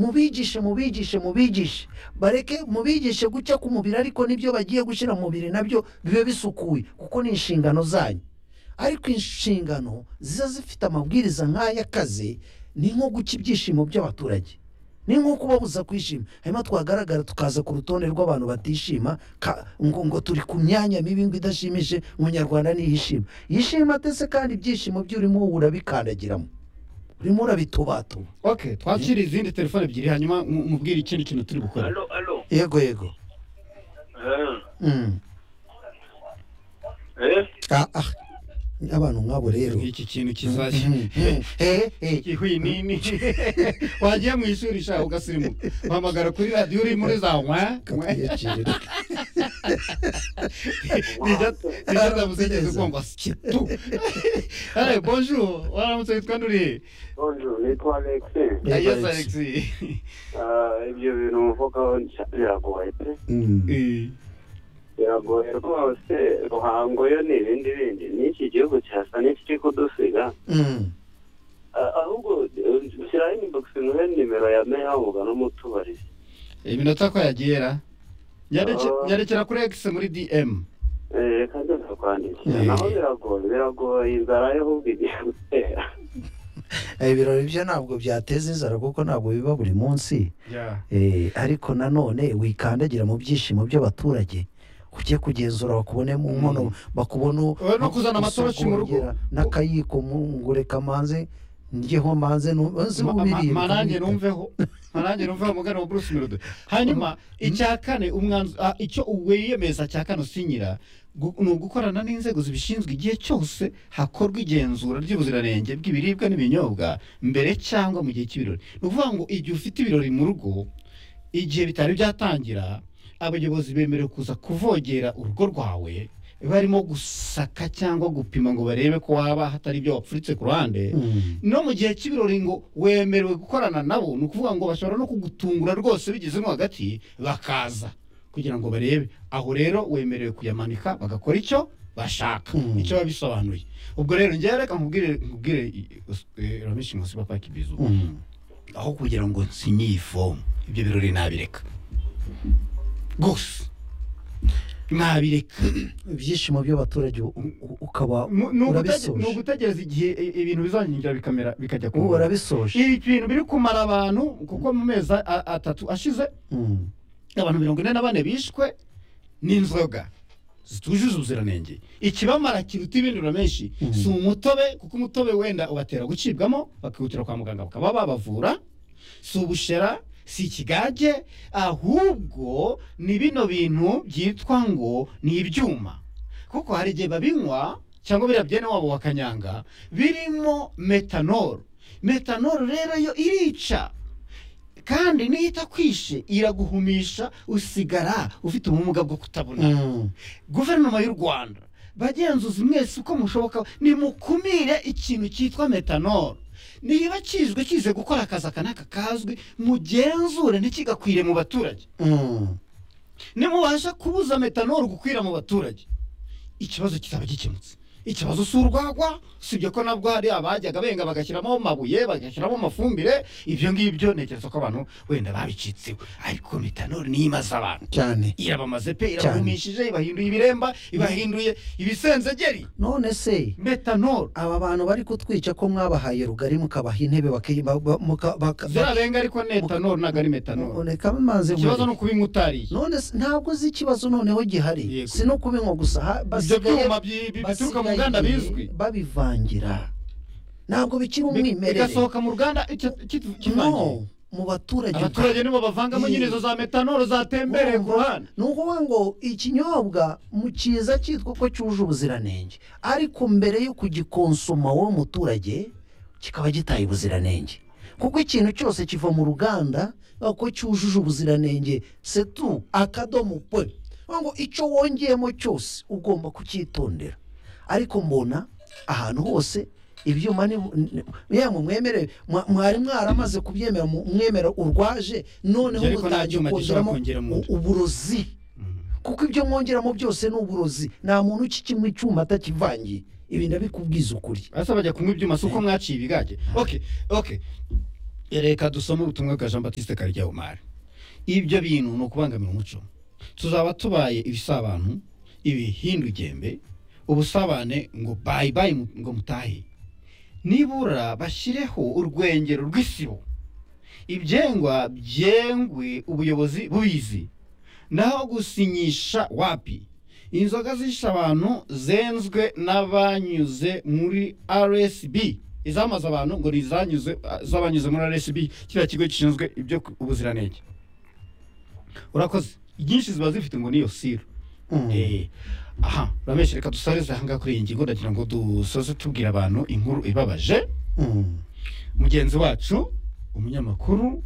mubigishe mubigishe mubigishe bareke mubigishe gucya k'umubiri ariko n'ibyo bagiye gushyira mu mubiri nabyo bibe bisukuye kuko ni inshingano zanyu ariko inshingano ziza zifite amabwiriza nk'ay'akazi ni nko guca ibyishimo by'abaturage ni nko kubabuza kwishima hanyuma twagaragara tukaza ku rutonde rw'abantu batishima ka- ngo ngo turi ku myanya mibi ngo idashimishije umunyarwanda ntiyishima yishima atese kandi ibyishimo bye urimo urabikandagiramo urimo urabitubatuba ok twakira izindi telefone ebyiri hanyuma mu- mubwire ikindi kintu turi gukora alo alo yego yego Eh, Mm. eh Ah, ah. abantu nk'abo rero iki kintu kizashya Mm, mm. Eh, eh. ihwinini wagiye mu ishuri shaka ugasirimuka uhamagara kuri radiyo uri muri za mwa mwa Kakuyacirira. nijya ndamuzigeze ugomba sikitu hano bonjour waramutse witwa nuriye bonjour nitwa alex Yego, yes Alex. alex Ah, ibyo bintu muvugaho nshya- biragoye pe Mm. Eh, biragoye rwose ruhango yo ni ibindi bindi n'iki gihugu kirasa n'ikiri kudusiga Mm. Ah, ahubwo eh, shyiraho inibogisi nguhe nimero ya meya wavuga n'umutubarizi iminota ko yagera Nyareke- Ah. nyarekera kuri x muri dm Eh, reka nze ndakwandikira Eh. naho biragoye biragoye inzara yo ahubwo igiye gutera Eh, ibirori byo ntabwo byateza inzara kuko ntabwo biba buri munsi Eh, ariko nanone wikandagira mu byishimo by'abaturage ujye kugenzura bakubonemo nkono bakubona Oya, no kuzana amatoroshi mu rugo. usogongera n'akayiko mu- ngo reka manze njyeho manze nzi Ma- ma- ubiriye marange numveho marange numveho umugana wa bruce melody hanyuma icya kane umwanzu ah, icyo wiyemeza cya kane usinyira gu- ni ugukorana n'inzego zibishinzwe igihe cyose hakorwa igenzura ry'ubuziranenge bw'ibiribwa n'ibinyobwa mbere cyangwa mu gihe cy'ibirori ni ukuvuga ngo igihe ufite ibirori mu rugo igihe bitari byatangira abayobozi bemerewe kuza kuvogera urugo rwawe barimo gusaka cyangwa gupima ngo barebe ko waba hatari ibyo wapfuritse ku ruhande Mm. no mu gihe cy'ibirori ngo wemerewe gukorana nabo ni ukuvuga ngo bashobora no kugutungura rwose bigezemo hagati bakaza kugira ngo barebe aho rero wemerewe kuyamanika bagakora icyo bashaka Mm. icyo biba bisobanuye ubwo rero njyewe reka nkubwire nkubwire ramishi nkusi papa kibizu Mm. aho kugira ngo nsinye iyi fomu ibyo birori nabireka gusa nabireka ibyishimo by'abaturage u- u- ukaba Mu- ni ugutege- ni urabisoje ugutegereza igihe i- ibintu bizangira bikamera bikajya ku ubu murongo. warabisoje ibi bintu biri kumara abantu kuko mu mezi a- a- atatu ashize Mm. abantu mirongo ine na bane bishwe n'inzoga zitujuje ubuziranenge ikibamara kiruta ibindi biro menshi Mhm. si umutobe kuko umutobe wenda ubatera gucibwamo bakihutira kwa muganga bakaba babavura si ubushera si ikigage ahubwo ni bino bintu byitwa ngo ni ibyuma kuko hari igihe babinywa cyangwa biriya byene wabo bakanyanga birimo metanol metanol rero yo irica kandi niyo itakwishe iraguhumisha usigara ufite ubumuga bwo kutabona Mm. guverinoma y'u rwanda bagenzuzi mwese uko mushoboka nimukumire ikintu cyitwa metanol niba kizwe kize gukora akazi aka n'aka kazwi mugenzure ntikigakwire mu baturage Mm. nimubasha kubuza metanol gukwira mu baturage ikibazo kizaba gikemutse ikibazo si urwagwa sibyo ko nabwo hari abajyaga benga bagashyiramo amabuye bagashyiramo amafumbire ibyo ngibyo ntekereza ko abantu wenda babicitseho ariko metanol niyo imaze abantu cyane irabamaze pe Cyane. irabahumishije ibahinduye ibiremba ibahinduye ibisenzegeri none se metanol aba bantu bari kutwica ko mwabahaye rugari mukabaha intebe bakiyi- ba- ba- muka- baka- zirarenga ariko netanol ntabwo ari metanol Reka maze ikibazo ni nkore. ukubinywa utariye none se- ntabwo uzi ikibazo noneho gihari Yego. si no kubinywa gusa ha- ibyo basigaye- byuma bi- bi- bituruka mu basigaye nganda igihe bizwi babivangira ntabwo bikiri Bi- umwimerere bigasohoka mu ruganda icyo- kitu- kivangiye no mu baturage abaturage nibo bavangamo nyine izo za metanol zatembereye ku ruhande ni ukuvuga ngo ikinyobwa mu cyiza cyitwa ko cyuje ubuziranenge ariko mbere yo kugikonsoma wowe muturage kikaba gitaye ubuziranenge kuko ikintu cyose kiva mu ruganda ko cyujuje ubuziranenge setu akadomo pe Ni ngo icyo wongeyemo cyose ugomba kucyitondera ariko mbona ahantu hose ibyuma ni yamwe mwemerewe mwa- mwari mwaramaze kubyemera mu- mwemera urwaje noneho Ariko nta mutangiye cyuma gishobora kongeramo kongeramo u- uburozi kuko ibyo mwongeramo byose ni uburozi nta muntu ukikimwe icyuma atakivangiye ibi ndabikubwiza ukuri basa bajya kunywa ibyuma si uko mwaciye ibigage ok ok reka dusome ubutumwa bwa jean batiste karyahumara ibyo bintu ni ukubangamira umuco tuzaba tubaye ibisabanu ibihindu igembe ubusabane ngo bayi bayi mu- ngo mutahe nibura bashyireho urwengero rw'isibo ibyengwa byengwe ubuyobozi bubizi naho gusinyisha wapi inzoga zishe abantu zenzwe n'abanyuze muri rsb izamaza abantu ngo ni izanyuze z'abanyuze muri rsb kiriya kigo gishinzwe ibyo ku- ubuziranenge urakoze inyinshi ziba zifite ngo niyo siro Eh, aha urameshe reka dusareze ahangaha kuri iyi ngingo ndagira ngo dusoze tubwira abantu inkuru ibabaje mugenzi wacu umunyamakuru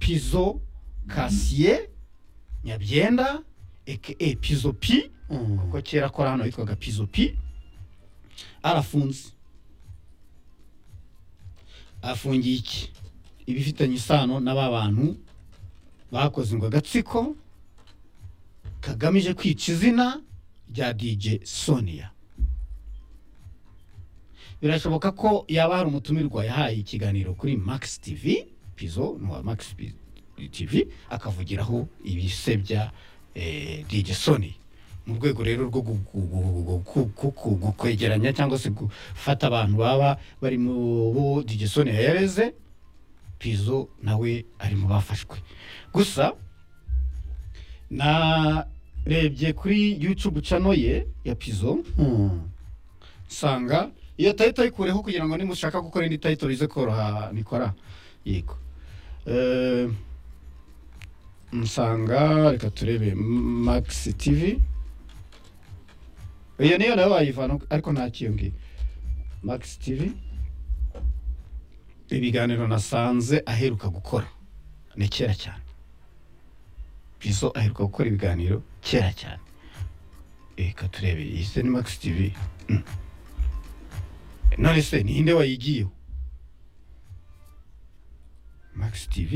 pizo kasiye nyabyenda aka pizo pi kuko kera akora hano yitwaga pizo pi arafunze afungiye iki ibifitanye isano n'aba bantu bakoze ngo agatsiko kagamije kwica izina rya dj sonia birashoboka ko yaba hari umutumirwa yahaye ikiganiro kuri max tv pizo ni uwa max P- tv akavugiraho ibisebya eh, dj sony mu rwego rero rwo gu- gu- gu- gu- ku- ku- ku- gu- kwegeranya cyangwa se gufata abantu baba bari mu bo dj sony yareze pizo nawe ari mu bafashwe gusa narebye kuri youtube channel ye ya pizo usanga iyo tayito ayikureho kugira ngo nimushaka gukora indi tayito bize koroha nikora yego Eh, nsanga reka turebe max tv iyo niyo nayo wayivana ariko nta kiyongi max tv ibiganiro nasanze aheruka gukora ni kera cyane bizo aheruka gukora ibiganiro kera cyane reka turebe iyi se ni max tv none se ninde wayigiyeho max tv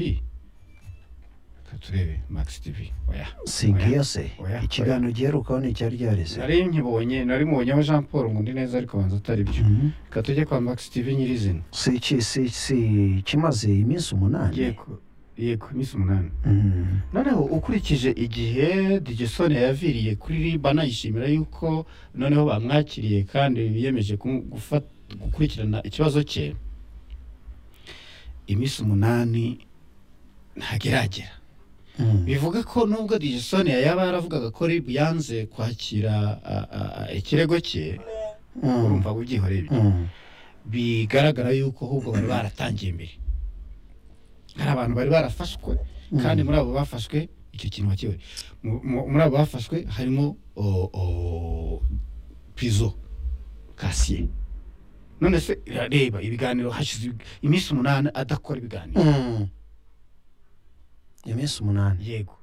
Reka turebe max tv oya singiyase Oya, oya. ikiganiro giherukaho ni icyari ryareze nari nkibonye nari mubonyeho jean paul ngundi neza ariko banza atari byo Mhm. reka tujye kwa max tv nyirizina si iki- si- si- kimaze iminsi umunani yego yego iminsi umunani Mhm. noneho ukurikije igihe digesone yaviriye kuri riba nayishimira yuko noneho bamwakiriye kandi biyemeje kumu- gufa- gukurikirana ikibazo cye iminsi umunani ntabwo iragera Mhm. bivuga ko nubwo digesone yaba yaravugaga ko rib yanze kwakira a, a, a, ikirego cye urumva ubyihoreye ibyo Mhm. bigaragara yuko ahubwo bari baratangiye imbere hari abantu bari barafashwe kandi muri abo bafashwe icyo kintu wakiwe Mu- mu- muri abo bafashwe harimo o- o- pizo kasiye none se reba ibiganiro hashize ibi- iminsi umunani adakora ibiganiro Mhm. iminsi umunani yego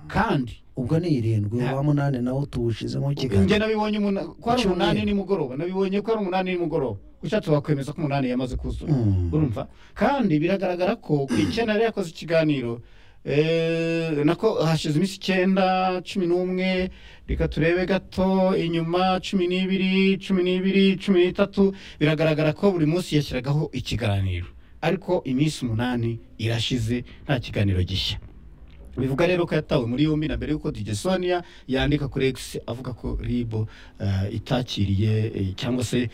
kandi ubwo ni irindwi Nta- uwa munani nawo tuwushyizemo njye ikiganiro nabibonye umuna- ko ari umunani Icyumweru. nimugoroba nabibonye ko ari umunani nimugoroba ushatse wakwemeza ko umunani yamaze kuzura Mhm. urumva kandi biragaragara ko ku icyenda yari yakoze ikiganiro eh, nako hashize iminsi icyenda cumi n'umwe reka turebe gato inyuma cumi n'ibiri cumi n'ibiri cumi n'itatu biragaragara ko buri munsi yashyiragaho ikiganiro ariko iminsi umunani irashize nta kiganiro gishya bivuga rero ko yatawe muri yombi na mbere y'uko DJ Sonia yandika kuri X avuga ko Ribo eh, itakiriye eh, cyangwa se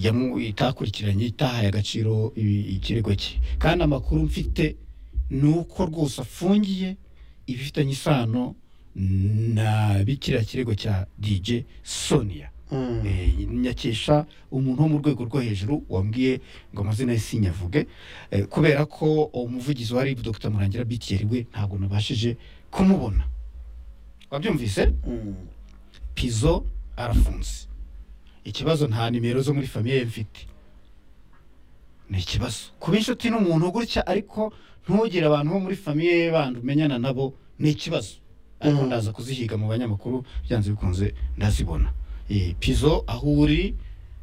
yamu- itakurikiranye itahaye agaciro ibi- ikirego cye kandi amakuru mfite ni uko rwose afungiye ibifitanye isano na bikiriya kirego cya dj sonia Mhm. Eh, nyakisha umuntu wo mu rwego rwo hejuru wambwiye ngo amazina ye sinyavuge Eh, kubera ko umuvugizi wa rib dr murangira btr we ntabwo nabashije kumubona wabyumvise Mhm. pizo arafunze ikibazo nta nimero zo muri famiye ye mfite ni ikibazo kuba inshuti n'umuntu gutya ariko ntugire abantu bo muri famiye ye bandi umenyana nabo ni ikibazo ariko Mm. ndaza kuzihiga mu banyamakuru byanze bikunze ndazibona Eh, pizo aho uri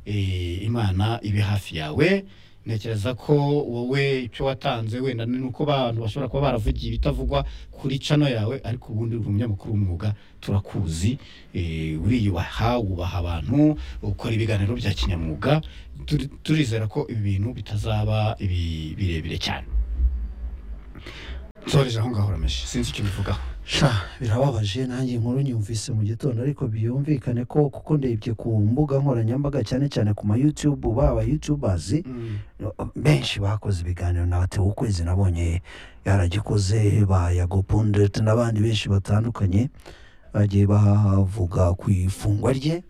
eh, imana ibe hafi yawe ntekereza ko wowe icyo watanze wenda ni uko abantu bashobora kuba baravugiye ibitavugwa kuri cano yawe ariko ubundi uri umunyamakuru w'umwuga turakuzi eh, uriyubaha wubaha abantu ukora ibiganiro bya kinyamwuga Turi- turizera ko ibi bintu bitazaba ibi- birebire cyane nsoreje aho ngaho urameje sinzi icyo bivugaho sha birababaje nanjye inkuru nyumvise mu gitondo ariko byumvikane ko kuko ndebye ku mbuga nkoranyambaga cyane cyane ku ma YouTube baba YouTubers benshi bakoze ibiganiro na Theo ukwezi nabonye yaragikoze ba Yago Pundit n'abandi benshi batandukanye bagiye bavuga ku ifungwa rye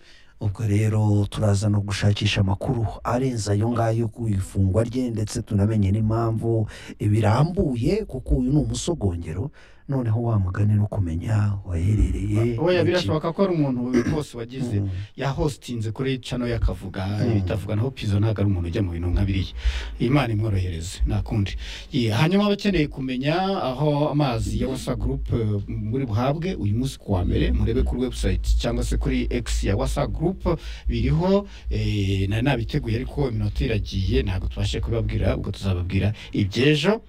ubwo rero turaza no gushakisha amakuru arenze ayo ngayo ku ifungwa rye ndetse tunamenye n'impamvu birambuye kuko uyu ni umusogongero noneho wa mugani no kumenya waherereye oya birashoboka ko ari umuntu rwose wagize Mm. yahositinze kuri cano y'akavuga Mm. bitavuga naho pizo ntabwo ari umuntu ujya mu bintu nka biriya imana imworohereze nta kundi Ye, hanyuma abakeneye kumenya aho amazi ya wasa gurupe muri buhabwe uyu munsi ku wa mbere murebe kuri website cyangwa se kuri x ya wasa gurupe biriho eh, nari nabiteguye ariko iminota iragiye ntabwo tubashe kubibabwira ubwo tuzababwira iby'ejo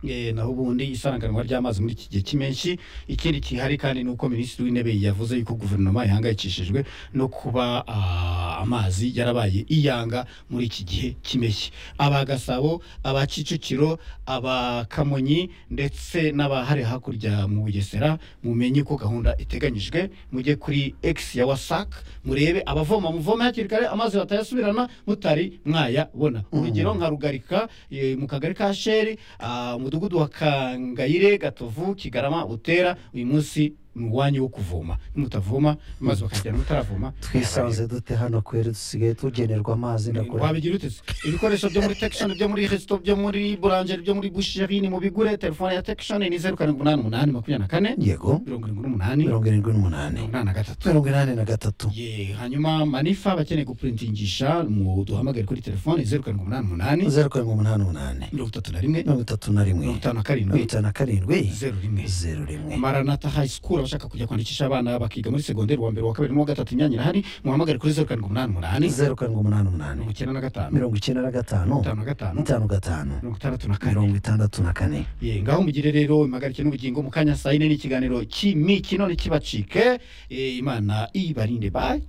Eh, naho ubundi isaranganwa ry'amazi muri iki gihe cy'impeshyi ikindi kihari kandi ni uko minisitiri w'intebe yavuze yuko guverinoma ihangayikishijwe no kuba ah, amazi yarabaye iyanga muri iki gihe cy'impeshyi aba gasabo aba kicukiro aba kamonyi ndetse n'abahari hakurya mu bugesera mumenye ko gahunda iteganyijwe mujye kuri x ya wasac murebe abavoma muvome hakiri kare amazi batayasubirana mutari mwayabona urugero nka rugarika eh, mu kagari ka sheri ah, umudugudu wa kangayire gatovu kigarama butera uyu munsi ni uwanyu wo kuvoma nimutavoma maze bakajyana mutaravoma twisanze dute hano kwera dusigaye tugenerwa amazi ndakora wabigira ute se? ibikoresho byo muri tekishoni byo muri resito byo muri burangeri byo muri busheri ni mu bigure telefone ya tekishoni ni zeru karindwi umunani umunani makumyabiri na kane yego mirongo irindwi n'umunani mirongo mirongo irindwi n'umunani inani na gatatu mirongo inani na gatatu Ye, hanyuma manifa bakeneye gupuritingisha mu duhamagare kuri telefone zeru karindwi umunani umunani zeru karindwi umunani umunani mirongo itatu na rimwe mirongo itatu na rimwe mirongo itanu na mirongo karindwi itanu na karindwi zeru rimwe zeru rimwe maranata high school abashaka kujya kwandikisha abana bakiga muri segonderi wa mbere wa kabiri n'uwa gatatu imyanya irahari muhamagare kuri zeru karindwi umunani umunani zeru karindwi umunani umunani mirongo icyenda na gatanu mirongo icyenda na gatanu itanu na gatanu itanu gatanu mirongo itandatu na kane mirongo itandatu na kane Ye, ngaho mugire rero impagarike n'ubugingo mu kanya saa yine n'ikiganiro cy'imikino ntikibacike Eh, imana ibarinde bayi